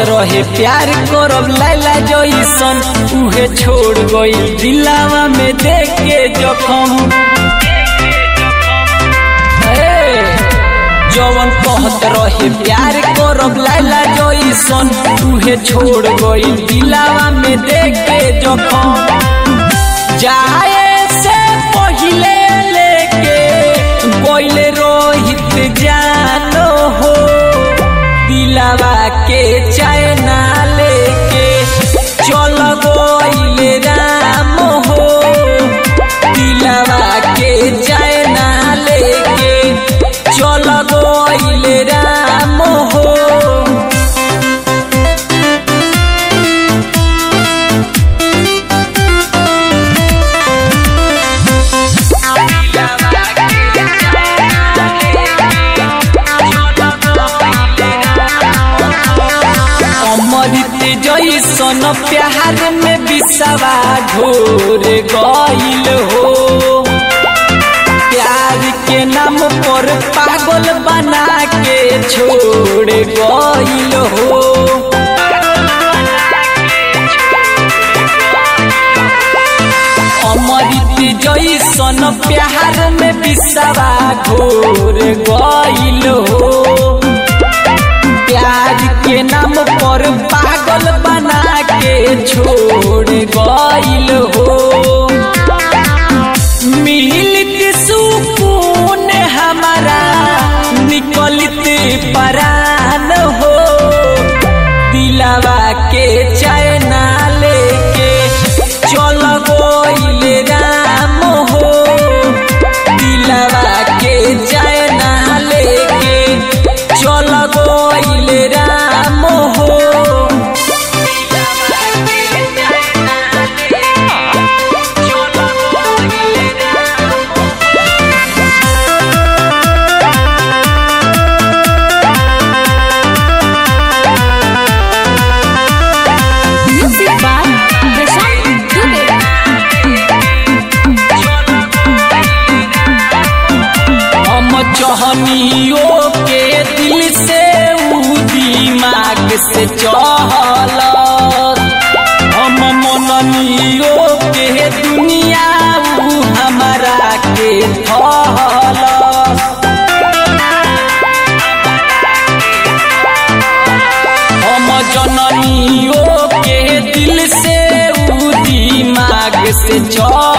रहे प्यार करब लैला जैसन उहे छोड़ गई दिलावा में देख के जखम ए, जवन कहत रहे प्यार करब लैला जैसन उहे छोड़ गई दिलावा में देख के जखम जाए से पहिले लेके बोले रोहित जानो हो दिलावा के चैना लेके चल गोइले राम हो दिलावा के चैना लेके चल गोइले राम हो अमृत जैसन प्यार में बिसवा घोर गईल हो प्यार के नाम पर पागल बना के छोड़ गईल हो अमृत जैसन प्यार में बिसवा घोर गईल हो प्यार के नाम पर पागल बना के छोड़ गईल हो मिलत सुकून हमारा निकलत परान हो दिलावा के चैना लेके चल गोइल राम हो दिलावा के चैना लेके चल गोइल राम हो Music by Prashant Dubey. हम चहनियो के दिल से ऊ दिमाग से चहल हम मननियो के दुनिया ऊ हमारा के थहल हम जननियो के दिल से ऊ दिमाग से चहल